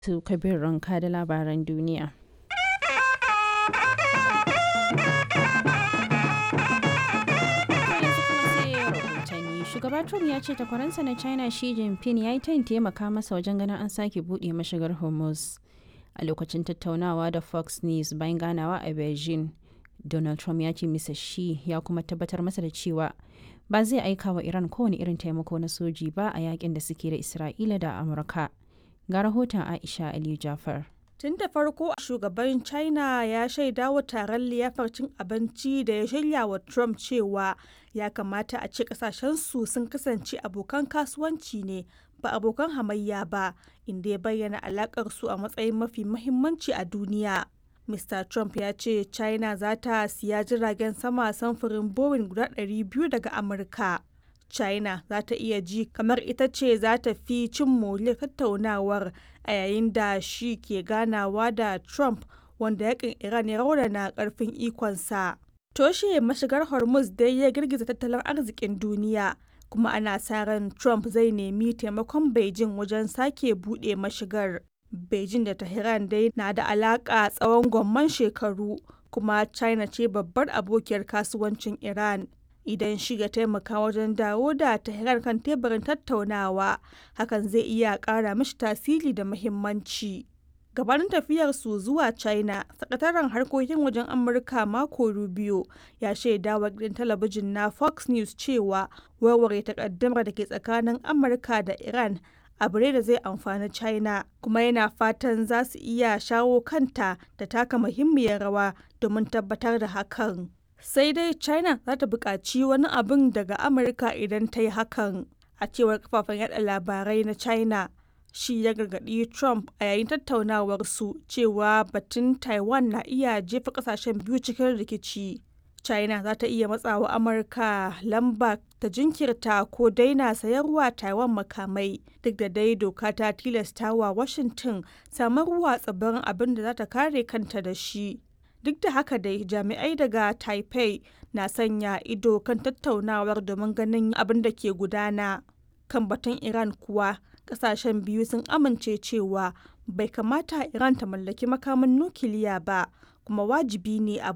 su kabir ranka da labaran duniya. shugaba trump ya ce takwaransa na china shi jinping ya yi tayin taimaka masa wajen ganin an sake buɗe mashigar hormuz a lokacin tattaunawa da fox news bayan ganawa a beijing donald trump ya ce misa shi ya kuma tabbatar masa da cewa ba zai aika wa iran kowane irin taimako na soji ba a yakin da suke da isra'ila da amurka ga rahoton aisha aliyu jafar Tun da farko shugaban China ya shaida wa taron liyafar cin abinci da ya shirya wa Trump cewa ya kamata a ce kasashensu sun kasance abokan kasuwanci ne ba abokan hamayya ba inda ya bayyana alakar su a matsayin mafi mahimmanci a duniya. Mr. Trump ya ce China za ta siya jiragen sama samfurin Boeing guda 200 daga Amurka. China za ta iya ji kamar ita ce za ta fi cin moriyar tattaunawar a yayin da shi ke ganawa da Trump wanda yakin Iran ya raunana karfin ikonsa. Toshe mashigar Hormuz dai ya girgiza tattalin arzikin duniya kuma ana sa ran Trump zai nemi taimakon Beijing wajen sake buɗe mashigar. Beijing da Tehran dai na da alaƙa tsawon gwamman shekaru kuma China ce babbar abokiyar kasuwancin Iran. idan shi ya taimaka wajen dawo da Tehran kan teburin tattaunawa hakan zai iya ƙara mishi tasiri da muhimmanci. Gabanin tafiyarsu zuwa China, sakataren harkokin wajen Amurka Marco Rubio ya shaida wa gidan talabijin na Fox News cewa warware takaddamar da ke tsakanin Amurka da Iran abu ne da zai amfani China kuma yana fatan za su iya shawo kanta da taka muhimmiyar rawa domin tabbatar da hakan. sai dai china za ta buƙaci wani abin daga amurka idan ta yi hakan a cewar kafafen yada labarai na china shi ya gargaɗi trump a yayin tattaunawarsu cewa batun taiwan na iya jefa ƙasashen biyu cikin rikici china za ta iya matsawa amurka lamba ta jinkirta ko daina sayarwa taiwan makamai duk da dai doka ta tilasta wa washington samarwa tsibirin abin da za ta kare kanta da shi duk da haka dai jami'ai daga taipei na sanya ido kan tattaunawar domin ganin abin da ke gudana kan batun iran kuwa kasashen biyu sun amince cewa bai kamata iran ta mallaki makamin nukiliya ba kuma wajibi ne a